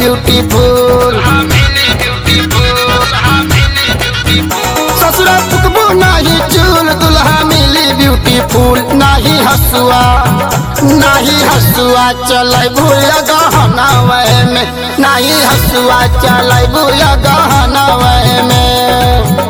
beautiful ससुरा फुकबो नाही चूल दुल्हा मिली ब्यूटीफुल नाही हसुआ नाही हसुआ चलै भूया गहना वह में नाही हसुआ चलै भूया गहना वह में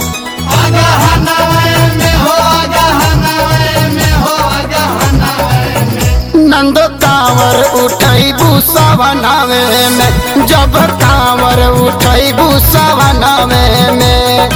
नंदो कांवर उठई भूसावनावे में जब कांवर उठई भूसावनावे में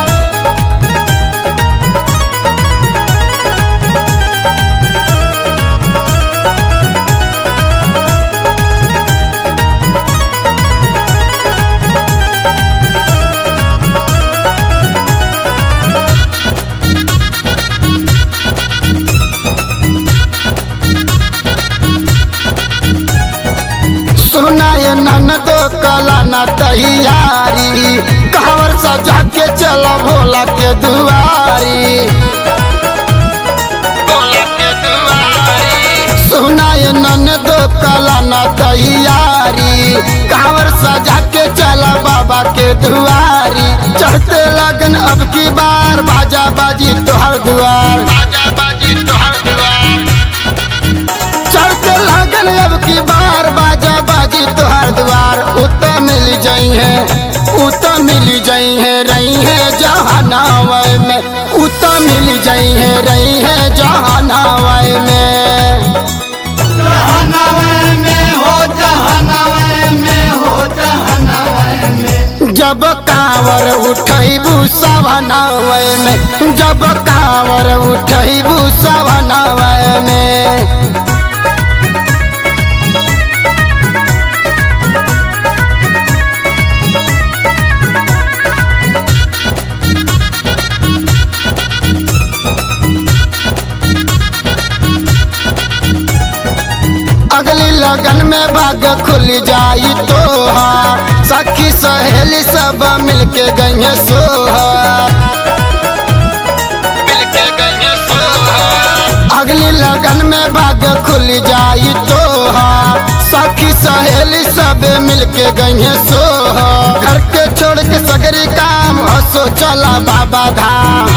सुनाए ननदो कला न तैयारी कांवर सजा के चला भोला के दुआरी सुनाए ननदो कला न तैयारी कांवर सजा के चला बाबा के दुआरी चढ़ते लगन अब की बार बाजा बाजी तोहर दुआर चढ़ते लगन अब की बार बाजा बाजी तोहर द्वार उत मिल जाई है उत मिल जाई है रही है जहानावय में उत मिल जाई है रही है जहानावय में जब कांवर उठैबू सवनावय में जब कांवर उठैबू सवनावय में अगली लगन में भाग खुल जाई तो सखी सहेली सब मिलके गई सोहा अगली लगन में भाग खुल जाई तो सखी सहेली सब मिलके गई सोहा घर के छोड़ के सगरी काम हसो चला बाबा धाम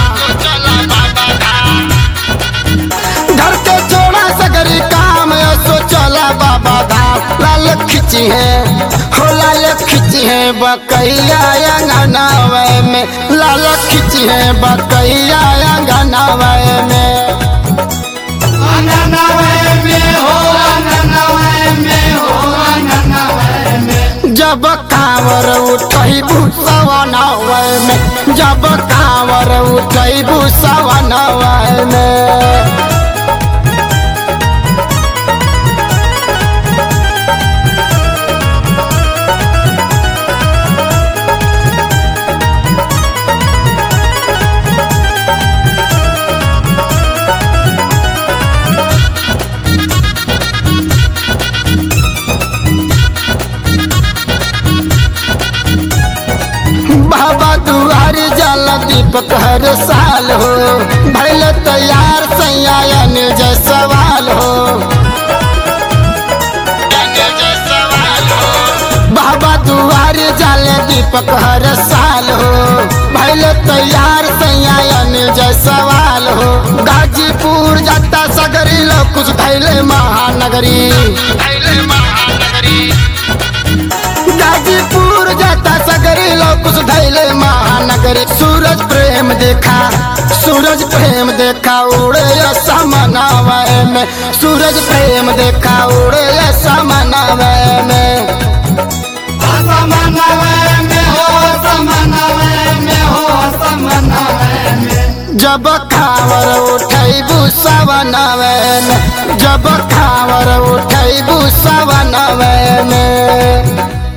घर के छोड़ा सगरी काम सो चला बाबा धाम लाल खिची है हो लाल खिची है बकैया अंगनावे में लाल खिची है बकैया अंगनावे में जब कांवर उठई भूसवनावे में जब कांवर उठई भूसवनावे में बाबा दुआरी जल दीपक हर साल हो भैल तैयार सैयायन जय सवाल हो बाबा दुआरी जल दीपक हर साल हो भैल तैयार सैयायन जय सवाल हो गाजीपुर जाता सगरी लो कुछ धैले महानगरी गाजीपुर जाता सगरी लोग कुछ धैले महानगरी सूरज प्रेम देखा सूरज प्रेम देखा उड़े समनावय में सूरज प्रेम देखा उड़े समनावय में जब खावर उठैबू सवनवे में जब खावर उठैबू सवनवे में